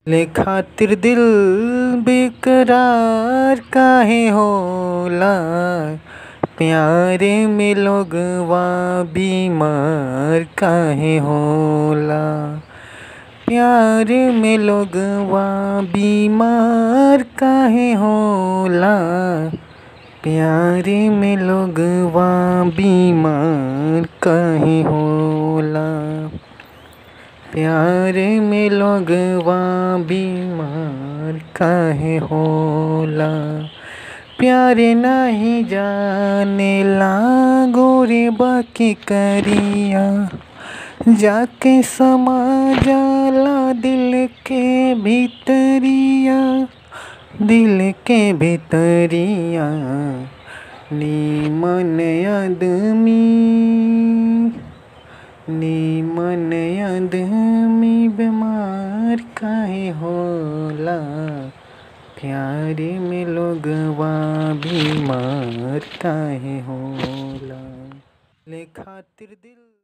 ले खातिर दिल बेकरार काहे होला प्यार में लोगवा बीमार काहे होला प्यार में लोगवा बीमार काहे होला प्यार में लोगवा बीमार काहे होला प्यार में लोगवा बीमार काहे होला प्यार नाही जानेला गोरे बाकी करिया जाके समा जाला दिल के भीतरिया दिल के भीतरिया नीमन आदमी नीमन आदमी बेमार काहे होला प्यार में लोगवा बीमार काहे होला ले खातिर दिल